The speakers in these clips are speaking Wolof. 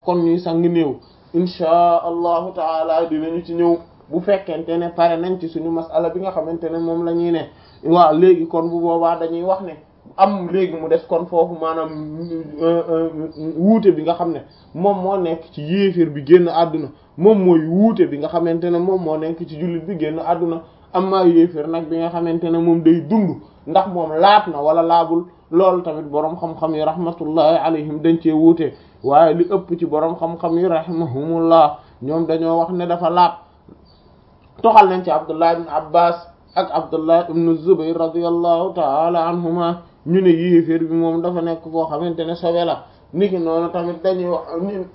kon ñuy sang néew inchaa allahu taala dinañu ci ñëw bu fekkente ne pare nañ ci suñu masala bi nga xamante ne moom la ñuy ne waaw léegi kon bu boobaa dañuy wax ne am léegi mu des kon foofu maanaam wuute bi nga xam ne moom moo nekk ci yéeféer bi génn àdduna moom mooy wuute bi nga xamante ne moom moo nekk ci jullit bi génn àdduna am maa yéeféer nag bi nga xamante ne moom day dund ndax moom laat na wala laabul loolu tamit boroom xam-xam yi rahmatullahi alayhim dañ cee wuute waaye li ëpp ci boroom xam-xam yi rahimahumullah ñoom dañoo wax ne dafa laab toxal nañ ci abdullah ibn abbas ak abdullah ibn zubayr radiyallahu taala anhuma ñu ne yéeféer bi moom dafa nekk koo xamante ne sobe la niki noonu tamit dañuy wax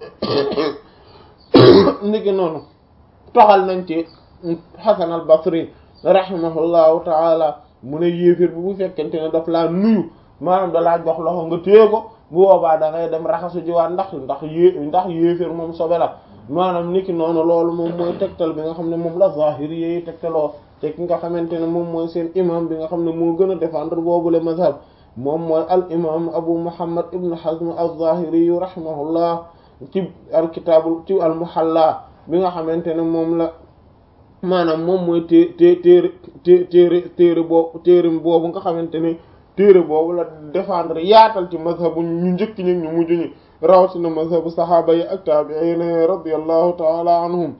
niki noonu toxal nañ ci hasan al basri rahimahullahu taala mu ne yéeféer bi bu fekkente ne daf laa nuyu maanaam dalaa jox loxo nga téye ko bu boobaa da ngay dem raxasu jiwaat ndax ndax yé ndax yéeféer moom sobe la maanaam niki noonu loolu moom mooy tegtal bi nga xam ne moom la zahiri yi tegtaloo te ki nga xamante ne moom mooy seen imam bi nga xam ne moo gën a défendre boobule mazhab moom mooy al imam abu muhammad ibn hazm az-zahiri yu rahimahullah ci al kitaabul ci al muhalla bi nga xamante ne moom la maanaam moom mooy té té téere té téere téere boobu téere boobu nga xamante ne téere boobu la défendre yaatal ci mazhabu ñu njëkk ñi ñu mujj ñi rawatina mazhabu saxaaba yi ak taabi'iin radiyallahu taala anhum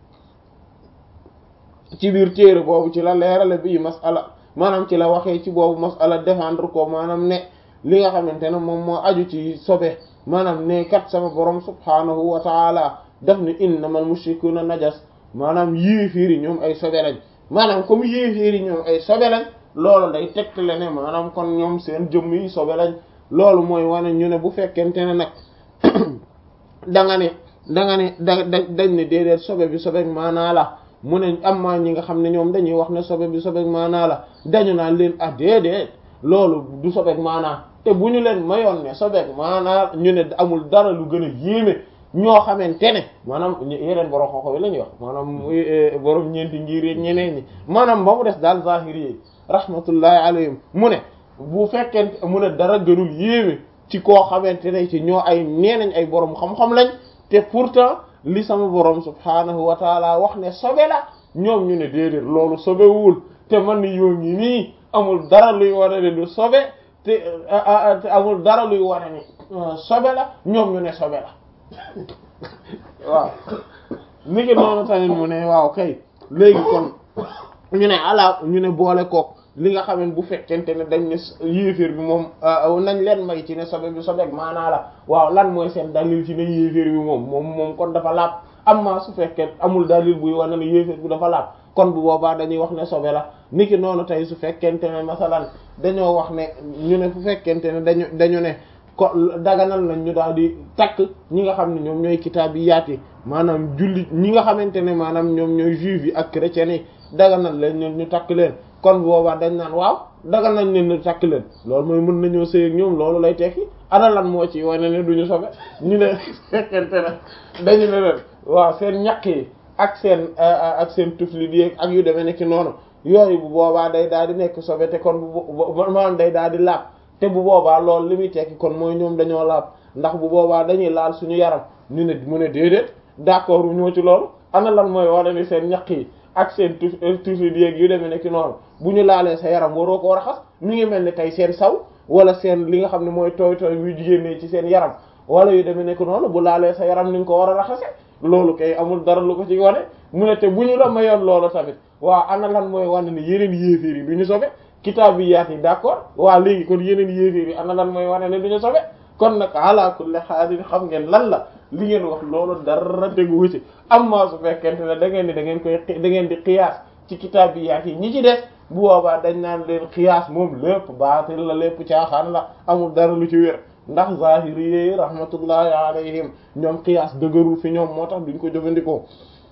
ci biir téere boobu ci la leerale bii masala maanaam ci la waxee ci boobu masala défendre ko maanaam ne li nga xamante ne moom moo aju ci sobe maanaam ne kat sama borom subhaanahu wa taala daf ni innamal mushrikuuna najas maanaam yéefiiri ñoom ay sobe lañ maanaam comme yéefiiri ñoom ay sobe lañ loolu day tegtale ne maanaam kon ñoom seen jëmm yi sobe lañ loolu mooy wane ñu ne bu fekkente ne nag da nga ne da nga ne da dañ ne déedéet sobe bi sobe maanaa la mu ne am maa ñi nga xam ne ñoom dañuy wax ne sobe bi sobe maanaa la dañu naan leen ah déedéet loolu du sobe maanaa te bu ñu leen mayoon ne sobe maanaa ñu ne amul dara lu gën a yéeme ñoo xamante ne maanaam yeneen borom xooxo yi la ñuy wax maanaam borom ñeenti ngir yeeg ñeneen ñi maanaam ba mu des daal zahiri yi rahmatullahi alayhim mu ne bu fekkente mu ne dara gënul yéeme ci koo xamante ne ci ñoo ay nee nañ ay borom xam-xam lañ te pourtant li sama borom subhaanahu wa taala wax ne sobe la ñoom ñu ne déedéet loolu sobewul te man ni yoo ngi nii amul dara luy wane ne du sobe te amul dara luy wane ni sobe la ñoom ñu ne sobe la waaw ni ki noonu tamit mu ne waaw kay léegi kon ñu ne ala ñu ne boole kook li nga xam ne bu fekkente ne dañ ne yéeféer bi moom nañ leen may ci ne sobe bi sobeek maanaa la waaw lan mooy seen dalil ci ne yéeféer bi moom moom moom kon dafa laab amma su fekkee amul dalil buy wane ne yéeféer bi dafa laab kon bu boobaa dañuy wax ne sobe la niki noonu tey su fekkente ne masalan dañoo wax ne ñu ne fu fekkente ne dañu dañu ne ko daganal nañ ñu daal di takk ñi nga xam ne ñoom ñooy kitaab yi yaati maanaam julli ñi nga xamante ne maanaam ñoom ñooy juif yi ak chrétiens yi daganal leen ñun ñu takk leen kon boobaa dañ naan waaw dagal nañ leen ñu takk leen loolu mooy mën nañoo sëy ak ñoom loolu lay tekki ana lan moo ci wane ne duñu sobe ñu ne fekkente ne dañu ne leen waaw seen ñaq yi ak seen ak seen tufli di ak yu demee nekk noonu yooyu bu boobaa day daal di nekk sobe te kon bu maanaam day daal di laab te bu boobaa loolu li muy tekki kon mooy ñoom dañoo laab ndax bu boobaa dañuy laal suñu yaram ñu ne mu ne déedéet d'accord ñoo ci loolu ana lan mooy wane ni seen ñaq yi ak seen tuf tufli di yu demee nekk noonu bu ñu laalee sa yaram waroo koo raxas mi ngi mel ni tey seen saw wala seen li nga xam ne mooy tooy tooy yu jigéen ci seen yaram wala yu demee nekk noonu bu laalee sa yaram ni nga ko war a raxase loolu kay amul dara lu ko ci wane mu ne te bu ñu la mayoon loolu tamit waaw ana lan mooy wane ni yeneen yéeféer yi du ñu sobe kitaab yi yaat yi d'accord waaw léegi kon yeneen yéeféer yi ana lan mooy wane ne du ñu sobe kon nag ala kulli haal xam ngeen lan la li ngeen wax loolu dara tegu ci amma su fekkente ne da ngeen di da ngeen koy da ngeen di xiyaas ci kitaab yi yaat yi ñi ci des bu boobaa dañ naan leen xiyaas moom lépp baatil la lépp caaxaan la amul dara lu ci wér ndax zahiri yi rahmatullahi alayhim ñoom xiyaas dëgërul fi ñoom moo tax duñ ko jëfandikoo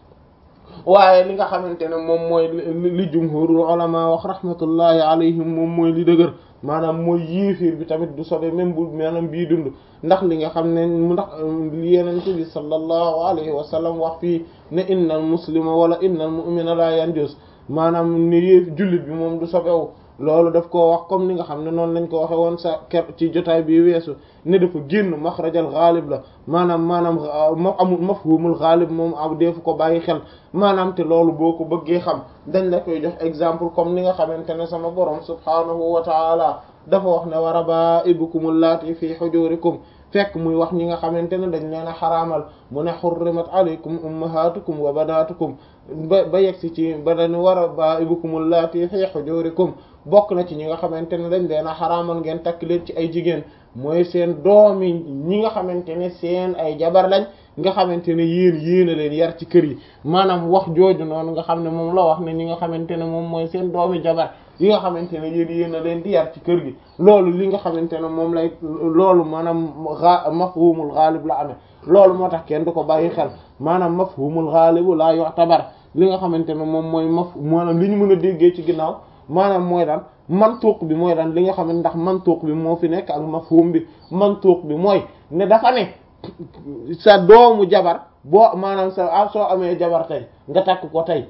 waaye li nga xamante ne moom mooy li jumhurul ulama wax rahmatullahi alayhim moom mooy li dëgër maanaam mooy yéeféer bi tamit du sobe même bu maanaam bii dund ndax li nga xam ne ndax li yenente bi sallallahu alayhi wa sallam wax fii ne innal muslima wala innal mu'mina la yanjus maanaam ni yéef jullit bi moom du sobewu loolu daf koo wax comme ni nga xam ne noonu lañ ko waxe woon sa ker ci jotaay bi weesu ne dafa génn maxrajal xaalib la maanaam maanaam ma amul mafhumul xaalib moom am deefu ko bàyyi xel maanaam te loolu boo ko bëggee xam dañ la koy jox exemple comme ni nga xamante ne sama borom subhaanahu wa taala dafa wax ne wa rabaa'ibukum allaati fi hujurikum fekk muy wax ñi nga xamante ne dañ leen a xaraamal mu ne xurrimat alaykum ummahatukum wa banatukum ba ba yegsi ci ba dañ war a rabaa'ibukum allaati fi hujurikum bokk na ci ñi nga xamante ne dañ leen a xaraamal ngeen takk leen ci ay jigéen mooy seen doomi ñi nga xamante ne seen ay jabar lañ nga xamante ne yéen yéen a leen yar ci kër yi maanaam wax jooju noonu nga xam ne moom la wax ne ñi nga xamante ne moom mooy seen doomi jabar yi nga xamante ne yéen yéen a leen di yar ci kër gi loolu li nga xamante ne moom lay loolu maanaam a mafhumul ghalib la amee loolu moo tax kenn du ko bàyyi xel maanaam mafhumul ghalibu la yu'tabar li nga xamante ne moom mooy maf maanaam li ñu mën a déggee ci ginnaaw maanaam mooy daan mantuq bi mooy daan li nga xam ne ndax mantuq bi moo fi nekk ak mafhum bi mantuq bi mooy ne dafa ne sa doomu jabar boo maanaam sa ah soo amee jabar tey nga takk ko tey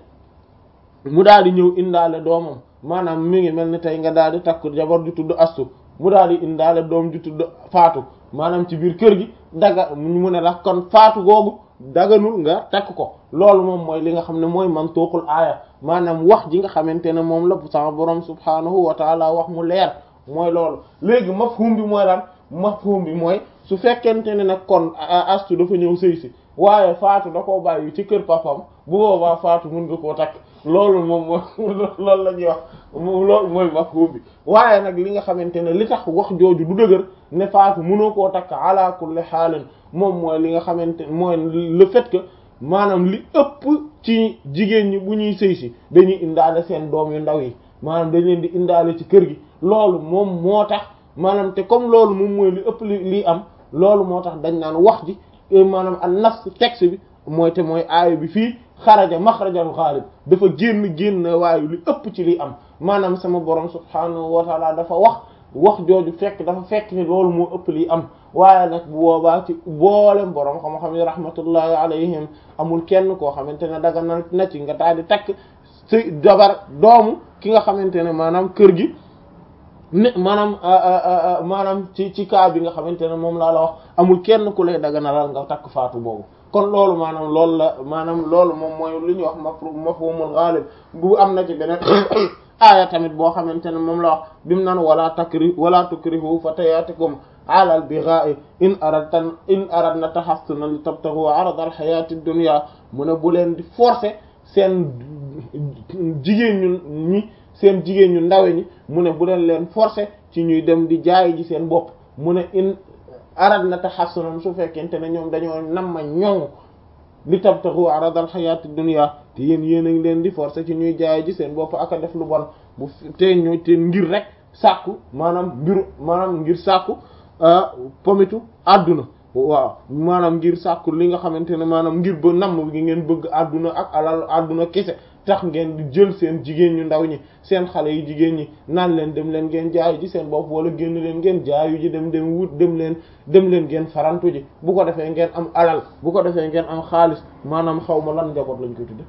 mu daal di ñëw indaale doomam maanaam mi ngi mel ni tey nga daal di takk jabar ju tudd astu mu daal di indaale doom ju tudd faatu maanaam ci biir kër gi daga mu ne la kon faatu googu daganul nga takk ko loolu moom mooy li nga xam ne mooy mantuqul aaya maanaam wax ji nga xamante ne moom la sama borom subhaanahu wa taala wax mu leer mooy loolu léegi mafhum bi mooy lan mafhum bi mooy su fekkente ne nag kon astu dafa ñëw sëy si waaye faatu da koo bàyyi ci kër papam bu boobaa faatu mun nga koo takk loolu moom moo loolu la ñuy wax loolu mooy mafhum bi waaye nag li nga xamante ne li tax wax jooju du dëgër ne faatu mënoo koo takk ala kulli xaalin moom mooy li nga xamante mooy le fait que maanaam li ëpp ci jigéen ñi bu ñuy sëy si dañuy indaale seen doom yu ndaw yi maanaam dañ leen di indaale ci kër gi loolu moom moo tax maanaam te comme loolu moom mooy li ëpp li lii am loolu moo tax dañ naan wax ji maanaam an nas texte bi mooy te mooy aaya bi fii xaraja maxrajal xaalib dafa génn génn waaye li ëpp ci li am maanaam sama borom subhaanahu wa taala dafa wax wax jooju fekk dafa fekk ni loolu moo ëpp li am waaye nag bu boobaa ci boolem borom xam-xam yi rahmatullahi alayhim amul kenn koo xamante ne daga na na ci nga daal di takk ci jabar doomu ki nga xamante ne maanaam kër gi ne maanaam maanaam ci ci cas bi nga xamante ne moom laa la wax amul kenn ku lay daganalal nga takk faatu boobu kon loolu maanaam loolu la maanaam loolu moom mooy lu ñuy wax mafhumul ghalib bu am na ci beneen aaya tamit boo xamante ne moom la wax bimu naan wala takri wala tukrihu fatayatikum ala al bigha'i in aradtan in aradna tahassuna li tabtaghu arada al hayati dunya mu ne bu leen di forcer seen jigéen ñu ñi seen jigéen ñu ndawe ñi mu ne bu leen leen forcer ci ñuy dem di jaay ji seen bopp mu ne in arad na taxassunam su fekkente ne ñoom dañoo nam ma ñoŋ li tabtaxu aradal xayaati dunya te yéen yéen a ngi leen di forcer ci ñuy jaay ji seen bopp ak a def lu bon bu te ñu te ngir rek sàkku maanaam mbiru maanaam ngir sàkku pomitu àdduna waaw maanaam ngir sàkku li nga xamante ne maanaam ngir ba namm gi ngeen bëgg àdduna ak alal àdduna kese tax ngeen di jël seen jigéen ñu ndaw ñi seen xale yu jigéen ñi naan leen dem leen ngeen jaayu ji seen bopp wala génn leen ngeen jaayu ji dem dem wut dem leen dem leen ngeen farantu ji bu ko defee ngeen am alal bu ko defee ngeen am xaalis maanaam xaw ma lan njaboot lañ koy tudde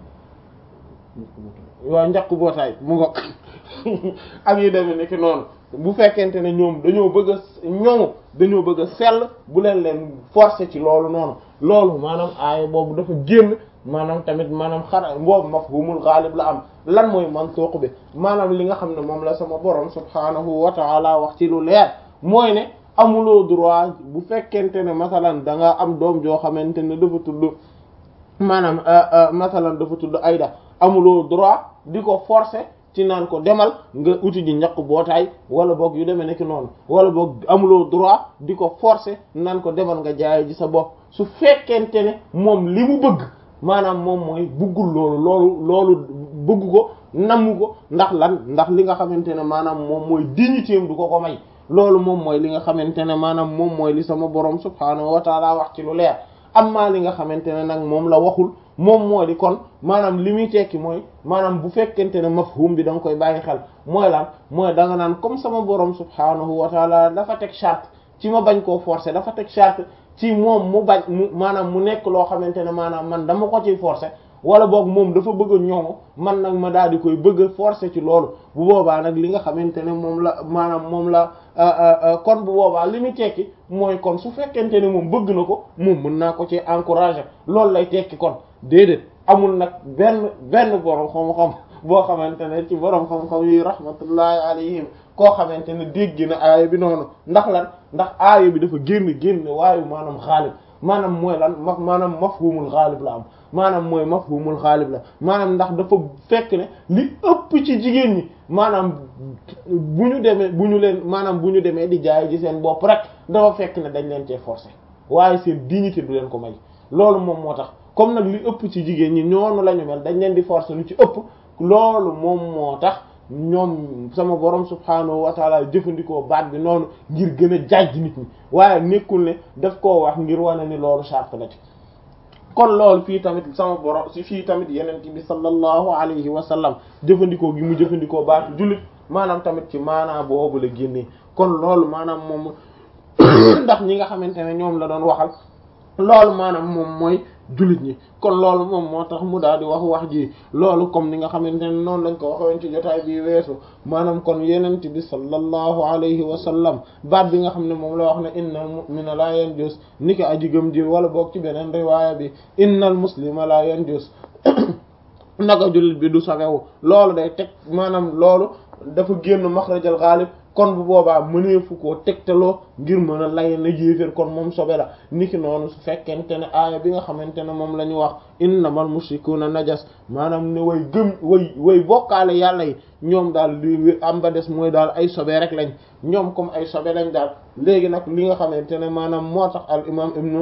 waaw njaq bootaay mu ngo ak yi demee nekk noonu bu fekkente ne ñoom dañoo bëgg a ñoŋu dañoo bëgg a sell bu leen leen forcer ci loolu noonu loolu maanaam aaya boobu dafa génn maanaam tamit maanaam xara boobu mafhumul ghalib la am lan mooy mantuq bi maanaam li nga xam ne moom la sama borom subhaanahu wa ta'ala wax ci lu leer mooy ne amuloo droit bu fekkente ne masalan da nga am doom joo xamante ne dafa tudd maanaam masalan dafa tudd Ayda amuloo droit di ko forcer ci naan ko demal nga uti ji ñaq bootaay wala boog yu demee nekk noonu wala boog amuloo droit di ko forcer naan ko demal nga jaay ji sa bopp su fekkente ne moom li mu bëgg maanaam moom mooy buggul loolu loolu loolu bëgg ko namm ko ndax lan ndax li nga xamante ne maanaam moom mooy dignité du ko ko may loolu moom mooy li nga xamante ne maanaam moom mooy li sama borom subhaanahu wa taala wax ci lu leer amma li nga xamante ne nag moom la waxul moom moo di kon maanaam li muy tekki mooy maanaam bu fekkente ne mafhum bi da nga koy bàyyi xel mooy lan mooy da nga naan comme sama borom subhaanahu wa taala dafa teg charte ci ma bañ koo forcer dafa teg charte ci moom mu bañ mu maanaam mu nekk loo xamante ne maanaam man dama ko ciy forcer wala boog moom dafa bëgg a ñoŋo man nag ma daal di koy bëgg a forcer ci loolu bu boobaa nag li nga xamante ne moom la maanaam moom la kon bu boobaa li muy tekki mooy kon su fekkente ne moom bëgg na ko moom mën naa ko ci encourager loolu lay tekki kon déedéet amul nag benn benn borom xam-xam boo xamante ne ci borom xam-xam yi rahmatullahi alayhim koo xamante ne dégg na aaya bi noonu ndax lan ndax aaya bi dafa génn génn waayu maanaam xaalib maanaam mooy lan ma maanaam mafhumul xaalib la am maanaam mooy mafhumul xaalib la maanaam ndax dafa fekk ne li ëpp ci jigéen ñi maanaam bu ñu demee bu ñu leen maanaam bu ñu demee di jaay ji seen bopp rek dafa fekk ne dañ leen cee forcer waaye seen dignité du leen ko may loolu moom moo tax comme nag li ëpp ci jigéen ñi ñoonu la ñu mel dañ leen di forcer lu ci ëpp loolu moom moo tax ñoom sama borom subhaanahu wa taala jëfandikoo baat bi noonu ngir gën a jaaj nit ñi waaye nekkul ne daf koo wax ngir wane ni loolu charte la ci kon loolu fii tamit sama borom si fii tamit yeneen bi sallallahu alayhi wa sallam jëfandikoo gi mu jëfandikoo baatu jullit maanaam tamit ci maanaa boobu la génnee kon loolu maanaam moom ndax ñi nga xamante ne ñoom la doon waxal loolu maanaam moom mooy jullit ñi kon loolu moom moo tax mu daal di wax wax ji loolu comme ni nga xamante ne noonu lañ ko waxoon ci jotaay bi weesu maanaam kon yenent bi sallallahu alayhi wa sallam baat bi nga xam ne moom la wax ne innal mu'mina la yanjus ni ko aji gëm ji wala boog ci beneen riwaaya bi innal muslima la yanjus naka jullit bi du sawewu loolu day teg maanaam loolu dafa génn maxrajal ghalib kon bu boobaa mëneefu koo tegtaloo ngir mën a lay na yéeféer kon moom sobe la niki noonu su fekkente ne aaya bi nga xamante ne moom la ñu wax innamal mushrikuuna najas maanaam ne way gëm way way bokkaale yàlla yi ñoom daal li am ba des mooy daal ay sobe rek lañ ñoom comme ay sobe lañ daal léegi nag li nga xamante ne maanaam moo tax al imam ibnu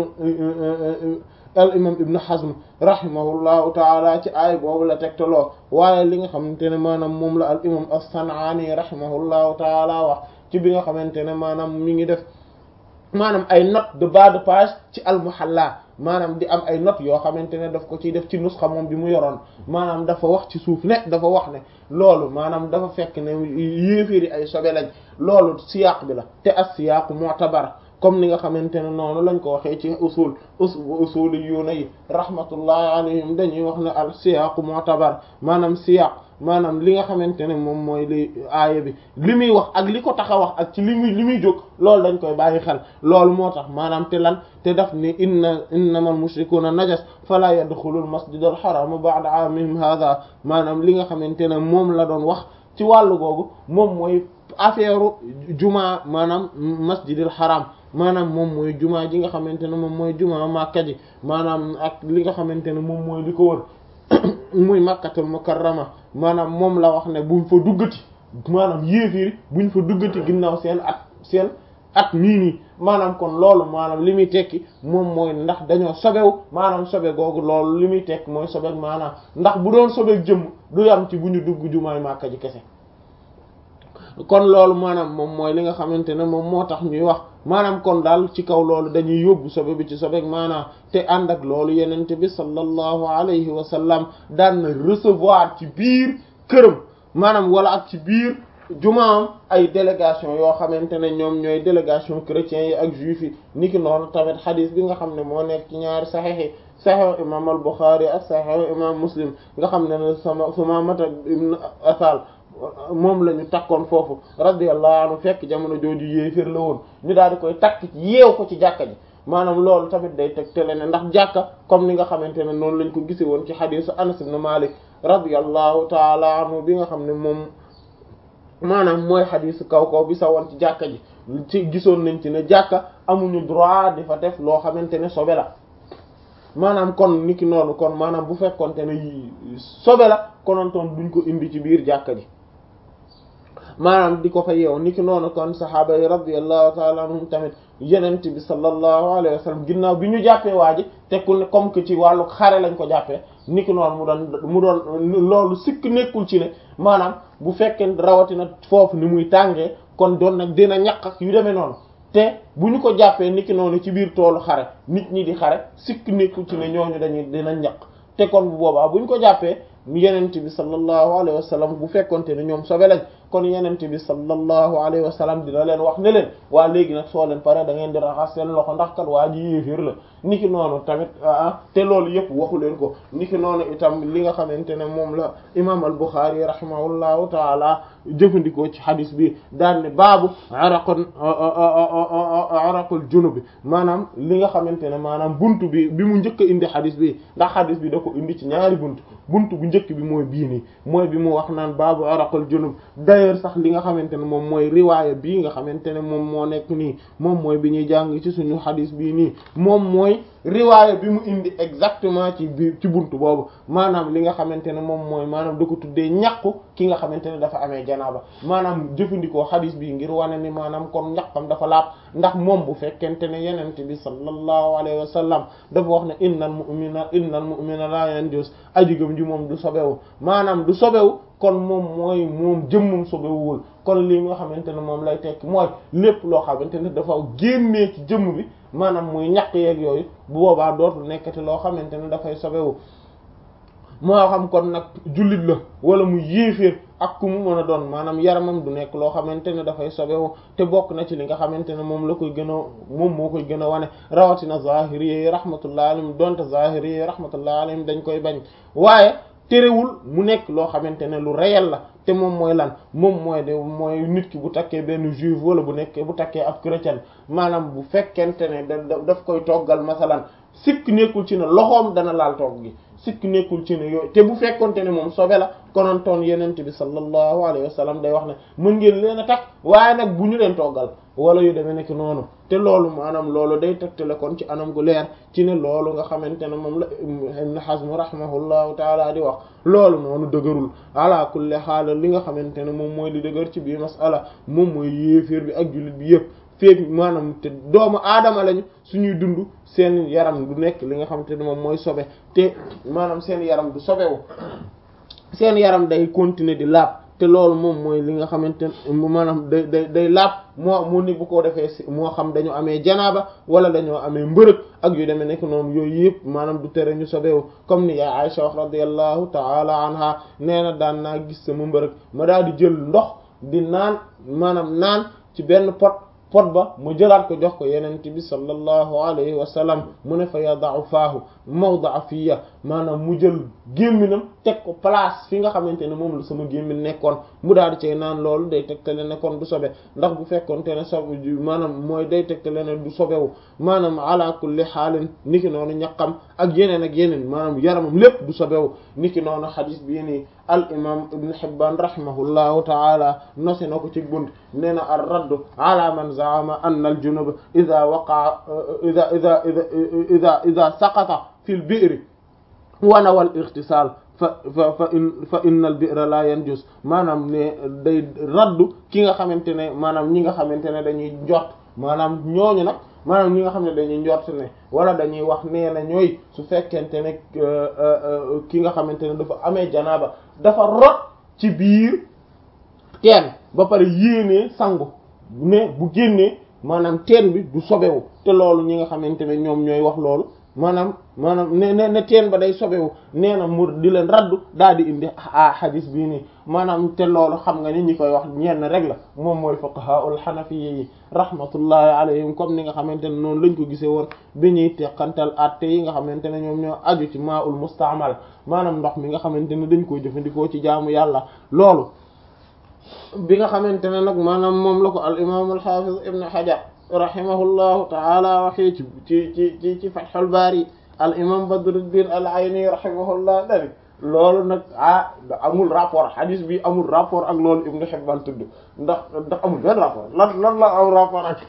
al imam ibnu hazm rahimahullahu taala ci aay boobu la tegtaloo waaye li nga xamante ne maanaam moom la al imam as-san'ani rahimahullahu taala wax ci bi nga xamante ne maanaam mi ngi def maanaam ay note de bas de page ci al muhalla maanaam di am ay notes yoo xamante ne daf ko ciy def ci nusxa moom bi mu yoroon maanaam dafa wax ci suuf ne dafa wax ne loolu maanaam dafa fekk ne yéeféeri ay sobe lañ loolu siyaaq bi la te as siyaaqu mu'tabar comme ni nga xamante ne noonu lañ ko waxee ci usul usuli yuuna yi rahmatullahi alayhim dañuy wax ne al siyaaqu mu'tabar maanaam siyaaq maanaam li nga xamante ne moom mooy li aaya bi li muy wax ak li ko tax a wax ak ci li muy li muy jóg loolu dañ koy bàyyi xel loolu moo tax maanaam te lan te daf ni inna innamal mushrikuuna najas fala yadxulul masjidal haram ba'da aamihim hadha maanaam li nga xamante ne moom la doon wax ci wàllu googu moom mooy affaire jumaa maanaam masjidil haram maanaam moom mooy jumaa ji nga xamante ne moom mooy jumaa Makka ji maanaam ak li nga xamante ne moom mooy li ko wër muy makkatul mukarrama maanaam moom la wax ne buñ fa duggati maanaam yéeféeri buñ fa duggati ginnaaw seen at seen at nii nii maanaam kon loolu maanaam li muy tekki moom mooy ndax dañoo sobewu maanaam sobe googu loolu li muy tekki mooy sobe maanaam ndax bu doon sobeek jëmm du yam ci bu ñu dugg jumaay màkka ji kese kon loolu maanaam moom mooy li nga xamante ne moom moo tax ñuy wax maanaam kon daal ci kaw loolu dañuy yóbbu sobe bi ci sobeek maanaam te ànd ak loolu yenente bi sallallahu alayhi wa sallam daan na recevoir ci biir këram maanaam wala ak ci biir jumaam ay délégation yoo xamante ne ñoom ñooy délégation chrétiens yi ak juifs yi niki noonu tamit xadis bi nga xam ne moo nekk ci ñaari saxiix yi saxiix imam al Bukhari ak saxiix imam Muslim nga xam ne ne sama Sumaamata ibn Asal moom la ñu takkoon foofu radiyallahu anhu fekk jamono jooju yéeféer la woon ñu daal di koy takk yeew ko ci jàkka ji maanaam loolu tamit day teg tele ne ndax jàkka comme ni nga xamante ne noonu lañ ko gise woon ci xadiisu Anas ibn Malik radiyallahu taala anhu bi nga xam ne moom maanaam mooy xadiisu kaw kaw bi sa woon ci jàkka ji ci gisoon nañ ci ne jàkka amuñu droit di fa def loo xamante ne sobe la maanaam kon niki noonu kon maanaam bu fekkonte ne sobe la konontoon duñ ko indi ci biir jàkka ji maanaam di ko fa yeew niki noonu kon sahaaba yi radiyallahu ta'ala anhum tamit yenent bi sallallahu alayhi wa sallam ginnaaw bi ñu jàppee waa ji te ku ne comme que ci wàllu xare lañ ko jàppee niki noonu mu doon mu doon loolu sikk nekkul ci ne maanaam bu fekkee rawatina foofu ni muy tàngee kon doon nag dina ñaq ak yu demee noonu te bu ñu ko jàppee niki noonu ci biir toolu xare nit ñi di xare sikk nekkul ci ne ñooñu dañuy dina ñaq te kon bu boobaa bu ñu ko jàppee yenent bi sallallahu alayhi wa sallam bu fekkonte ne ñoom sobe lañ kon yenente bi sallallahu alayhi wa sallam dina leen wax ne leen waa léegi nag soo leen pare da ngeen di raxas seen loxo ndax kat waa ji yéeféer la niki noonu tamit ah te loolu yëpp waxu leen ko niki noonu itam li nga xamante ne moom la imam al-Bukhari rahimahullahu taala jëfandikoo ci hadis bi daan ne baabu araqon araqul junub maanaam li nga xamante ne maanaam buntu bi bi mu njëkk a indi hadis bi ndax hadis bi da ko indi ci ñaari buntu buntu bu njëkk bi mooy bii nii mooy bi mu wax naan baabu araqul junub d'ailleurs sax li nga xamante ne moom mooy riwaaya bii nga xamante ne moom moo nekk nii moom mooy bi ñuy jàng ci suñu hadis bii nii moom mooy riwaaya bi mu indi exactement ci biir ci buntu boobu maanaam li nga xamante ne moom mooy maanaam da ko tuddee ñàkku ki nga xamante ne dafa amee janaaba maanaam jëfandikoo xadis bi ngir wane ni maanaam kon ñàkkam dafa laab ndax moom bu fekkente ne yenente bi sallallahu alayhi wa sallam dafa wax ne innal mu'mina innal mu'mina la yanjus ajigam ji moom du sobewu maanaam du sobewu kon moom mooy moom jëmmum sobewuwul kon li nga xamante ne moom lay tekki mooy lépp loo xamante ne dafa génnee ci jëmm bi maanaam muy ñaq yeeg yooyu bu boobaa dootul nekkati loo xamante ne dafay sobewu moo xam kon nag jullit la wala mu yéeféer ak ku mu mën a doon maanaam yaramam du nekk loo xamante ne dafay sobewu te bokk na ci li nga xamante ne moom la koy gën a moom moo koy gën a wane rawatina zahiri yi rahmatullah alayhim donte zahiri yi rahmatullah alayhim dañ koy bañ waaye terewul mu nekk loo xamante ne lu réel la te moom mooy lan moom mooy de mooy nit ki bu takkee benn juif wala bu nekkee bu takkee ab chrétien maanaam bu fekkente ne da daf koy toggal masalan sikk nekkul ci ne loxoom dana laal togg gi sikk nekkul ci ne yooyu te bu fekkonte ne moom sobe la konontoon yenente bi sallallahu alayhi wa sallam day wax ne mën ngeen leen a takk waaye nag bu ñu leen toggal wala yu demee nekk noonu te loolu maanaam loolu day tegtale kon ci anam gu leer ci ne loolu nga xamante ne moom la Ibn Hazm rahimahullahu taala di wax loolu noonu dëgërul ala kulli xaal li nga xamante ne moom mooy li dëgër ci bii masala moom mooy yéeféer bi ak jullit bi yëpp feeg maanaam te doomu aadama lañu suñuy dund seen yaram du nekk li nga xamante ne moom mooy sobe te maanaam seen yaram du sobewu seen yaram day continuer di laab te loolu moom mooy li nga xamante ne maanaam day day day laab moo mu ni bu ko defee si moo xam dañoo amee janaaba wala dañoo amee mbërëg ak yu demee nekk noonu yooyu yëpp maanaam du tere ñu sobewu comme ni yaa Aisha wax radiyallahu ta'ala anha nee na daan naa gis sama mbërëg ma daal di jël ndox di naan maanaam naan ci benn pot pot ba mu jëlaat ko jox ko yenent bi sallallahu alayhi wa sallam mu ne fa yada'u faahu mawda'a fiya maanaam mu jël gémminam teg ko place fi nga xamante ne moom la sama gémmin nekkoon mu daal di cay naan loolu day tegtale ne kon du sobe ndax bu fekkonte ne sobe maanaam mooy day tegtale ne du sobewu maanaam ala kulli xaalin niki noonu ñaqam ak yeneen ak yeneen maanaam yaramam lépp du sobewu niki noonu xadis bii nii al imam ibn Hibban rahimahullahu taala nosi na ko ci bunt nee na ar raddu ala man zaama anna al junub ida waqaa ida ida ida ida saqata fi l bi'ri wa nawa al ightisal fa fa fa in fa inna al bi'ra la yanjus maanaam ne day raddu ki nga xamante ne maanaam ñi nga xamante ne dañuy njort maanaam ñooñu nag maanaam ñi nga xam ne dañuy njort ne wala dañuy wax nee na ñooy su fekkente ne ki nga xamante ne dafa amee janaaba dafa rot ci biir teen ba pare yéenee sangu ne bu génnee maanaam teen bi du sobewu te loolu ñi nga xamante ne ñoom ñooy wax loolu maanaam maanaam ne ne ne teen ba day sobewu nee na mu di leen raddu daal di indi a hadis bii nii maanaam te loolu xam nga ni ñi koy wax ñenn rek la moom mooy fuqahaul hanafiyyi yi rahmatullahi alayhim comme ni nga xamante ne noonu lañ ko gisee woon bi ñuy teqantal atte yi nga xamante ne ñoom ñoo aju ci maa'ul musta'mal maanaam ndox mi nga xamante ne dañ koy jëfandikoo ci jaamu yàlla loolu bi nga xamante ne nag maanaam moom la ko al imam al hafiz ibn hajar rahimahullahu taala waxee ci ci ci ci ci fathul bari al imam badruddin al ayni rahimahullah dari loolu nag ah amul rapport hadis bi amul rapport ak loolu ibn hibban tudd ndax ndax amul benn rapport lan lan la am rapport ak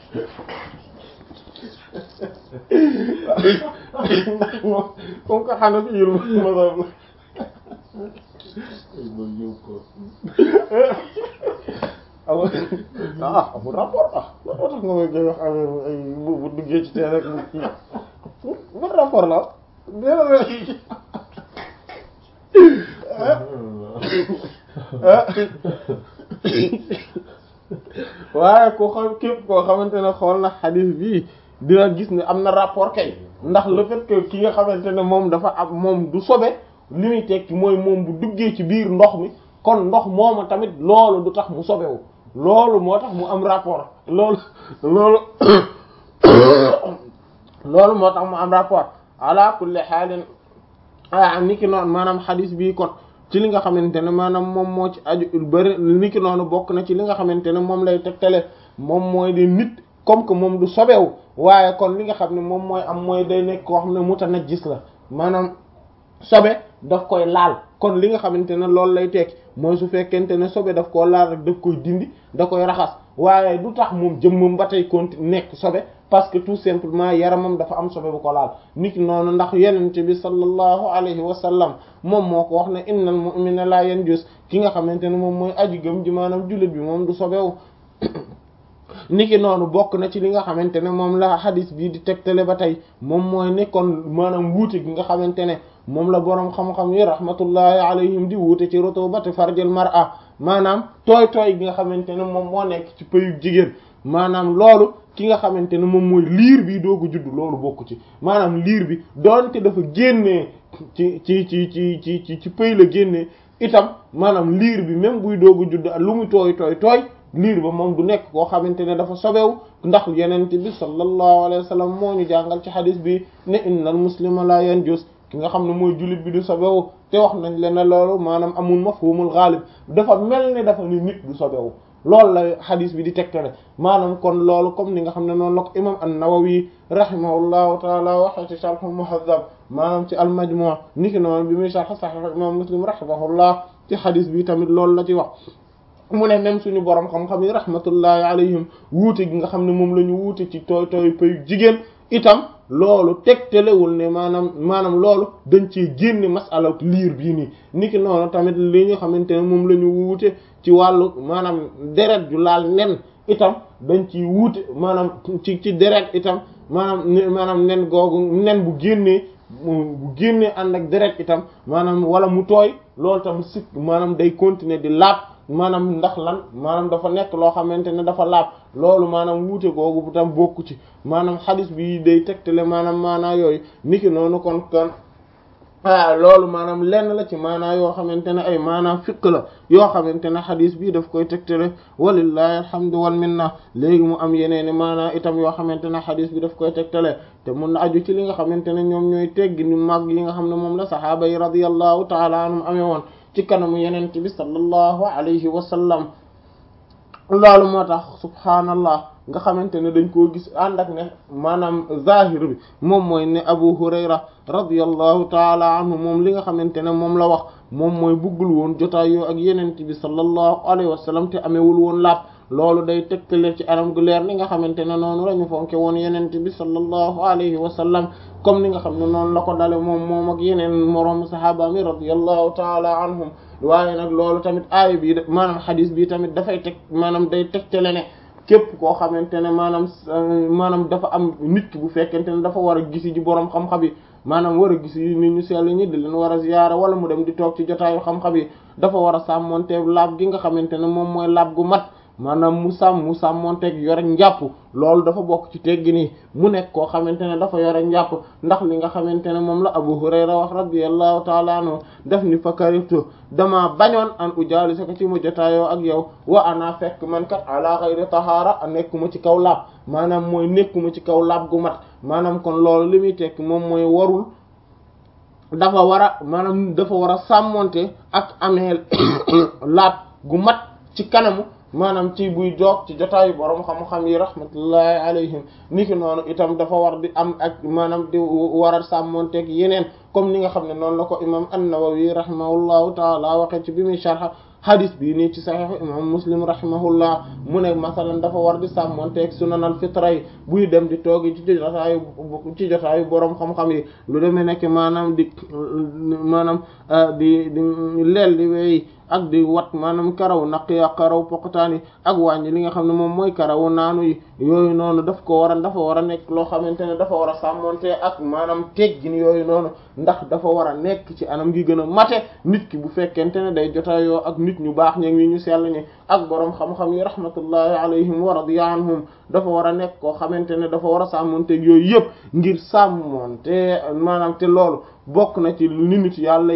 ndax moom comme que xana fi yul mazhab amul ah amul rapport ah loolu tax nga may koy wax affaire ay bu bu duggee ci tee rek mu kii ban rapport la waaye ku xam képp koo xamante ne xool na xadis bii dina gis ne am na rapport kay ndax le fait que ki nga xamante ne moom dafa am moom du sobe li muy tekki mooy moom bu duggee ci biir ndox mi kon ndox moomu tamit loolu du tax mu sobewu loolu moo tax mu am rapport loolu loolu loolu moo tax mu am rapport ala kulli xaalin ah niki noonu maanaam xadis bii kon ci li nga xamante ne maanaam moom moo ci aju bëri niki noonu bokk na ci li nga xamante ne moom lay tegtale moom mooy di nit comme que moom du sobewu waaye kon li nga xam ne moom mooy am mooy day nekk koo xam ne mutanajjis la maanaam sobe daf koy laal kon li nga xamante ne loolu lay tekki mooy su fekkente ne sobe daf koo laal rek daf koy dindi da koy raxas waaye du tax moom jëmmam ba tey continue nekk sobe parce que tout simplement yaramam dafa am sobe bu ko laal nit noonu ndax yenente bi sallallahu alayhi wa sallam moom moo ko wax ne innal mu'mina la yanjus ki nga xamante ne moom mooy aji gëm ji maanaam jullit bi moom du sobewu niki noonu bokk na ci li nga xamante ne moom la hadis bii di tegtale ba tey moom mooy nekkoon maanaam wuute gi nga xamante ne moom la boroom xam-xam yi rahmatullahi alayhim di wuute ci rutubati farjil mar'a maanaam tooy tooy gi nga xamante ne moom moo nekk ci pëyu jigéen maanaam loolu ki nga xamante ne moom mooy liir bi doogu judd loolu bokku ci maanaam liir bi doonte dafa génnee ci ci ci ci ci ci ci pëy la génnee itam maanaam liir bi même buy doogu judd lu mu tooy tooy tooy liir ba moom du nekk koo xamante ne dafa sobewu ndax yenente bi sallallahu alayhi wa sallam moo ñu jàngal ci xadis bi ne innal muslima la yanjus ki nga xam ne mooy jullit bi du sobewu te wax nañ leen ne loolu maanaam amul mafhumul ghalib dafa mel ni dafa ni nit du sobewu loolu la xadis bi di tegtale maanaam kon loolu comme ni nga xam ne noonu la ko imam an-Nawawi rahimahullahu taala waxe ci sharh muhazzab maanaam ci al-majmu' niki noonu bi muy sharh sahih imam muslim rahimahullah ci xadis bi tamit loolu la ci wax mu ne même suñu borom xam-xam yi rahmatullahi alayhim wuute gi nga xam ne moom la ñu wuute ci tooy tooy payu jigéen itam loolu tegtalewul ne maanaam maanaam loolu dañ ci génne masala liir bii nii niki noonu tamit li nga xamante ne moom la ñu wuute ci wàllu maanaam deret ju laal nen itam dañ ci wuute maanaam ci ci deret itam maanaam maanaam nen googu nen bu génnee bu génnee ànd ak deret itam maanaam wala mu tooy loolu tam sikk maanaam day continuer di laab maanaam ndax lan maanaam dafa nekk loo xamante ne dafa laab loolu maanaam wuute googu bu tam bokku ci maanaam xadis bi day tegtale maanaam maanaa yooyu niki noonu kon kon ah loolu maanaam lenn la ci maanaa yoo xamante ne ay maanaam fiq la yoo xamante ne xadis bi daf koy tegtale walillahi alhamdu wal minna léegi mu am yeneeni maanaa itam yoo xamante ne xadis bi daf koy tegtale te mun na aju ci li nga xamante ne ñoom ñooy teggi ni mag yi nga xam ne moom la saxaaba yi radiyallahu taala anhum amee woon ci kanamu yenent bi sallallahu alayhi wa sallam loolu moo tax subhaanallah nga xamante ne dañ koo gis ànd ak ne maanaam zahir bi moom mooy ne Abu Hurayra radiyallahu taala anhu moom li nga xamante ne moom la wax moom mooy buggul woon jotaayoo ak yenent bi sallallahu alayhi wa sallam te amewul woon laab loolu day tegtale ci anam gu leer li nga xamante ne noonu la ñu fonke woon yenent bi sallallahu alayhi wa sallam comme ni nga xam ne noonu la ko dale moom moom ak yeneen moroom sahaaba mi radiyallahu taala anhum waaye nag loolu tamit aaya bi maanaam xadis bi tamit dafay teg maanaam day tegtale ne képp koo xamante ne maanaam maanaam dafa am nit ki bu fekkente ne dafa war a gisi ji boroom xam-xam yi maanaam war a gisi nit ñu sell ñi di leen war a ziyaara wala mu dem di toog ci jotaayu xam-xam yi dafa war a sàmmonteeg laab gi nga xamante ne moom mooy laab gu mat maanaam mu sàmm mu sàmmonteeg yore njàpp loolu dafa bokk ci teggi nii mu nekk koo xamante ne dafa yore njàpp ndax li nga xamante ne moom la Abu Hurayra wax radiyallahu taala anhu def ni fa kariftu dama bañoon an ujaalisa ko ci mu jotaayoo ak yow wa ana fekk man kat ala ghayri tahaara nekkuma ci kaw laab maanaam mooy nekkuma ci kaw laab gu mat maanaam kon loolu li muy tekk moom mooy warul dafa war a maanaam dafa war a sàmmonte ak amee laab gu mat ci kanamu maanaam ci buy joog ci jotaayu borom xam-xam yi rahmatullahi alayhim niki noonu itam dafa war di am ak maanaam di war a sàmmonteeg yeneen comme ni nga xam ne noonu la ko imam an-Nawawi rahimahullahu taala waxe ci bi muy sharh hadis bi nii ci sahih imam muslim rahimahullah mu ne masalan dafa war di sàmmonteeg sunanal fitra yi buy dem di toogi ci jotaayu ci jotaayu borom xam-xam yi lu demee nekk maanaam di maanaam di di leel di weyi ak di wat maanaam karaw naq ya karaw poqtaan yi ak wàññi li nga xam ne moom mooy karawu naanu yi yooyu noonu daf ko war a dafa war a nekk loo xamante ne dafa war a sàmmonte ak maanaam teggin yooyu noonu ndax dafa war a nekk ci anam gi gën a mate nit ki bu fekkente ne day jotaayoo ak nit ñu baax ñi ñu sell ñi ak borom xam-xam yi rahmatullahi alayhim wa radiya anhum dafa war a nekk koo xamante ne dafa war a sàmmonteeg yooyu yëpp ngir sàmmonte maanaam te loolu bokk na ci lu nit yàlla yi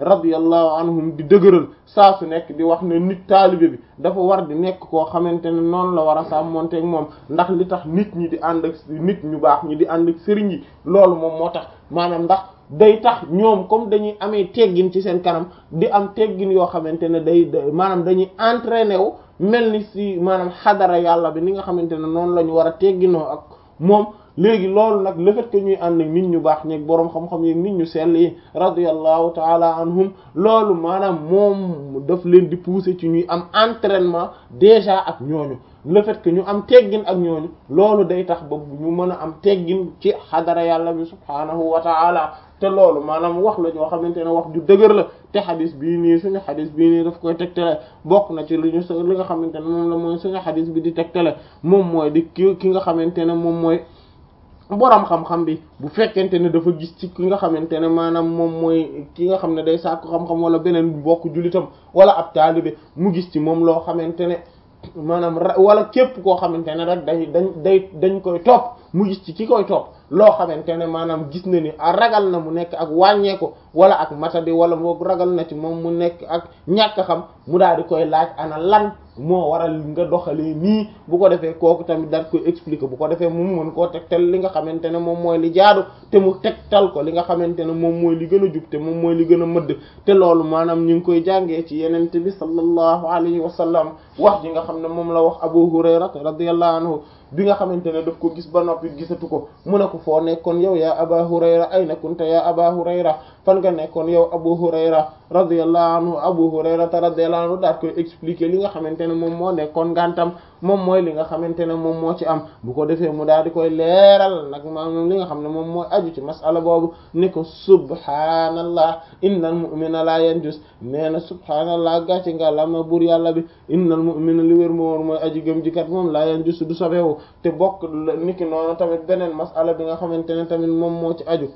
radiyallahu anhum di dëgëral saa su nekk di wax ne nit taalibe bi dafa war di nekk koo xamante ne noonu la war a sàmmonteeg moom ndax li tax nit ñi di ànd ak nit ñu baax ñi di ànd ak sëriñ yi loolu moom moo tax maanaam ndax day tax ñoom comme dañuy amee teggin ci seen kanam di am teggin yoo xamante ne day maanaam dañuy entraîné wu mel ni si maanaam xadara yàlla bi ni nga xamante ne noonu la ñu war a tegginoo ak moom léegi loolu nag le fait que ñuy ànd ak nit ñu baax ñeeg boroom xam-xam yeeg nit ñu sell yi radiyallahu taala anhum loolu maanaam moom daf leen di pousser ci ñuy am entraînement déjà ak ñooñu le fait que ñu am teggin ak ñooñu loolu day tax ba ñu mën a am teggin ci xadara yàlla bi subhaanahu wa taala te loolu maanaam wax la ñoo xamante ne wax ju dëgër la te xadis bii nii suñu xadis bii nii daf koy tegtale bokk na ci li ñu li nga xamante ne moom la mooy suñu xadis bi di tegtale moom mooy di ki ki nga xamante ne moom mooy boroom xam-xam bi bu fekkente ne dafa gis ci ki nga xamante ne maanaam moom mooy ki nga xam ne day sàkku xam-xam wala beneen mbokk jullitam wala ab taalibe mu gis ci moom loo xamante ne maanaam wala képp koo xamante ne rek day dañ day dañ koy topp mu gis ci ki koy topp loo xamante ne maanaam gis na ni a ragal na mu nekk ak wàññeeku wala ak matadi wala moog ragal na ci moom mu nekk ak ñàkk xam mu daal di koy laaj ana lan moo waral nga doxalee nii bu ko defee kooku tamit daal koy expliquer bu ko defee mu mën koo tegtal li nga xamante ne moom mooy li jaadu te mu tegtal ko li nga xamante ne moom mooy li gën a jub te moom mooy li gën a mëdd te loolu maanaam ñu ngi koy jàngee ci yenente bi sallallahu alayhi wa sallam wax ji nga xam ne moom la wax Abu Hurayra radiyallahu anhu bi nga xamante ne daf ko gis ba noppi gisatu ko mu ne ko foo nekkoon yow yaa Aba Hurayra ayna kunta yaa Aba Hurayra fan nga nekkoon yow Abu Hurayra radiyallahu anhu Abu Hurayra radiyallahu anhu daal koy expliquer li nga xamante ne moom moo nekkoon ngantam moom mooy li nga xamante ne moom moo ci am bu ko defee mu daal di koy leeral nag maanaam li nga xam ne moom mooy aju ci masala boobu ni ko subhaanallah innal mu'mina la yanjus nee na subhaanallah gàcce nga la ma buur yàlla bi innal mu'mina li wér moo mooy aji gëm jikat moom la yanjus du sobewu te bokk niki noonu tamit beneen masala bi nga xamante ne tamit moom moo ci aju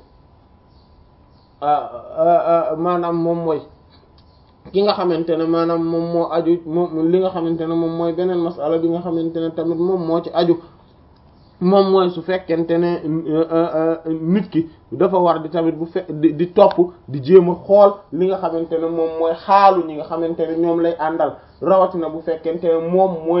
maanaam moom mooy ki nga xamante ne maanaam moom moo aju moom li nga xamante ne moom mooy beneen masala bi nga xamante ne tamit moom moo ci aju moom mooy su fekkente ne nit ki dafa war di tamit bu fe di di topp di jéem a xool li nga xamante ne moom mooy xaalu ñi nga xamante ne ñoom lay àndal rawatina bu fekkente ne moom mooy